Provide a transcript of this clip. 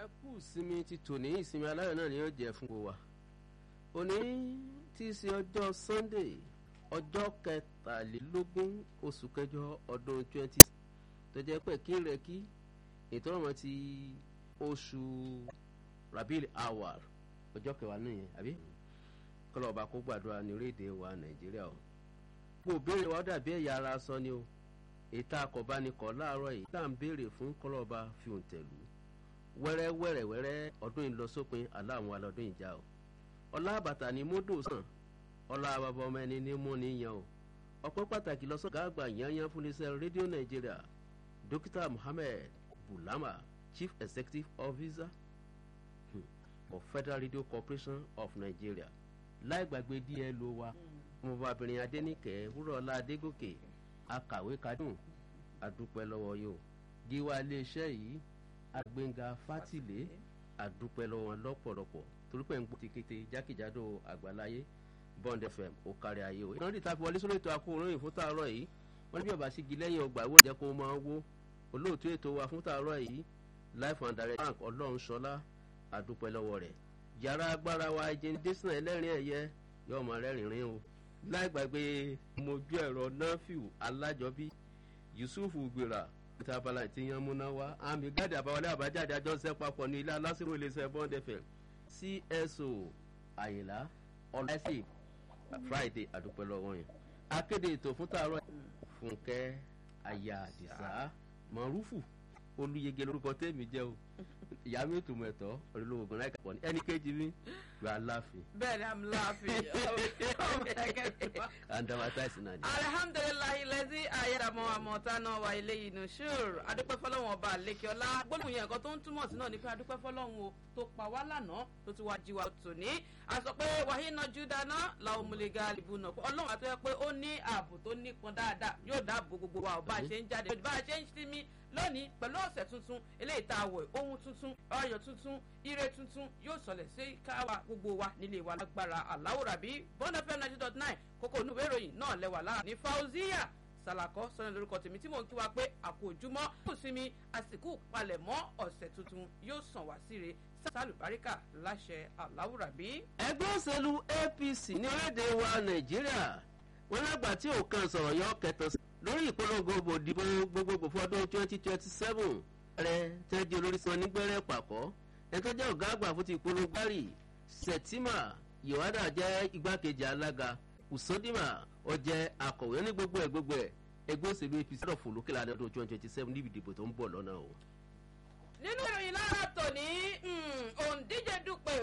ẹ kú ìsinmi ti tòní ìsinmi aláyọ̀ náà ni yóò jẹ́ fún wa òní tí í ṣe ọjọ́ sunday ọjọ́ kẹtàlélógún oṣù kẹjọ ọdún twenty tó jẹ́ pé kí rẹ̀ kí ètò ọ̀rọ̀ ti oṣù rabil awal ọjọ́ kẹwàá nìyẹn àbí kọlọ̀ ọba kó gbàdúrà ní orílẹ̀-èdè wa nàìjíríà o gbogbo béèrè wa dàbí ẹ̀yà ara sọ ni o ètò akọ̀bánikọ̀ láàárọ̀ yìí tá à ń béèrè fún kọlọ̀ ọba fi òǹtẹ̀lú wẹ́rẹ́ wẹ́rẹ́ wẹ́rẹ́ ọdún ìlọsópin aláwọn alọ́dún ìjà o ọlá àbàtà ni módò sàn ọlá bàbá ọmọ ẹni ní mú níyan o ọpẹ́ pàtàkì lọ́sọ̀gá àgbà yanyan fún iléeṣẹ́ rédíò nàìjíríà dókítà muhammed bulama chief executive officer hmm, of federal radio corporation of nigeria láì gbàgbé dlo wa ọmọbìnrin adẹnìkẹ́ wúrọ̀ọ́lá adégòkè akàwé kadùn adúpẹ́ lọ́wọ́ yóò gíwá iléeṣẹ́ yìí agbẹ́ngà fátìlé àdúpẹ́ lọ́wọ́ wọn lọ́pọ̀lọpọ̀ torí pé ń gbọ́ tikete jákèjádò àgbáláyé bond fm ó kárí ayé o. ìrántí ta fi wọlé sórí ètò akóhùnrin fún tààrọ̀ yìí wọ́n ní bí ọba sígi lẹ́yìn ọgbà ìwé ìjẹ́ kó máa wó olóòtú ètò wa fún tààrọ̀ yìí life and direct bank ọlọ́run ṣọlá àdúpẹ́ lọ́wọ́ rẹ̀ yàrá agbára wa ẹjẹni dẹ́sínà ẹlẹ́rìn ẹ̀yẹ yóò máa rẹ́rìn-ín o láì gbàgbé mojú ẹ̀rọ náfíù alájọbí yusuf gbéra peter abala ti yan múná wá àmì gáàdì àbáwọlé àbájáde àjọṣe papọ̀ ní ilé alásìrò iléeṣẹ́ bond fm cso àyìnlá ọláìsì friday àdúpẹ́ lọ́wọ́ yẹn akéde ètò fún tààrọ̀ fúnkẹ́ aya àdìsá mọ̀rúfù olùyege lórúkọ tèmi jẹ́ o ìyá mi ò tún mọ̀ ẹ̀tọ́ olólùwò gan láìka pọ̀ ní ẹnì kejì mi you are laughing. bẹ́ẹ̀ni i'm laughing oh my god and dramatize na ni. alihamdulilayi lẹ́sí ayédàmọ́ àmọ́ta náà wà ilé yìí nù ṣùr adúpẹ́ fọlọ́hún ọba àlékiọlá gbólóhùn yẹn nǹkan tó ń túmọ̀ sí náà ni pé adúpẹ́ fọlọ́hún o tó pa wá lánàá tó ti wá jíwa tòní a sọ pé wàhíná júdáná làwọn múlẹ̀gà ìbú náà ọlọ́run àti ẹ pé ó ní ààbò tó nípọn dáadáa yóò dáàbò gbogbo wa ò bá a ṣe ń jáde bá a ṣe ń sinmi lónìí pẹ̀lú ọ̀sẹ̀ tuntun eléyìí tá a wọ̀ ohun tuntun ọyọ̀ tuntun ire tuntun yóò sọlẹ̀ sí káwa gbogbo wa nílé wa lágbára aláwòrán bí bọ́ńdà fm ninety dot nine kókó onúwé ìròyìn náà lẹ́wà lára ní fauziya sàlàkọ́ sọ́nà lórúkọ tèmi tí mò ń kí wa pé àpò ojúmọ́ kò sinmi àsìkò palẹ̀mọ́ ọ̀sẹ̀ tuntun yóò sàn wá síre sálùbáríkà láṣẹ aláwòrán bí. ẹgbẹ́ òṣèlú apc ní orílẹ̀-èdè wa nàìjíríà wọn lágbà tí òkan sọ̀rọ̀ yọ kẹtàn sí lórí ìpolongo òbòdìbò gbogbogbò fún ọdún twenty twenty seven rẹ tẹ́jú olórí sọ nígbẹ́rẹ́ pàkọ́ ẹni tó jẹ́ ọ̀gá àgbà fún ti ìpolongo bárì sẹ̀tìmà yohana jẹ́ igbákejì alága usodima ọjẹ́ akọ̀wé ní gbogbo ẹ̀ gbogbo ẹ̀ ẹgbẹ́ òṣèlú apc sọ̀rọ̀ fún lókè lánàá ọdún twenty twenty seven níbi ìdìbò tó ń bọ̀ lọ́nà o. nínú ìròyìn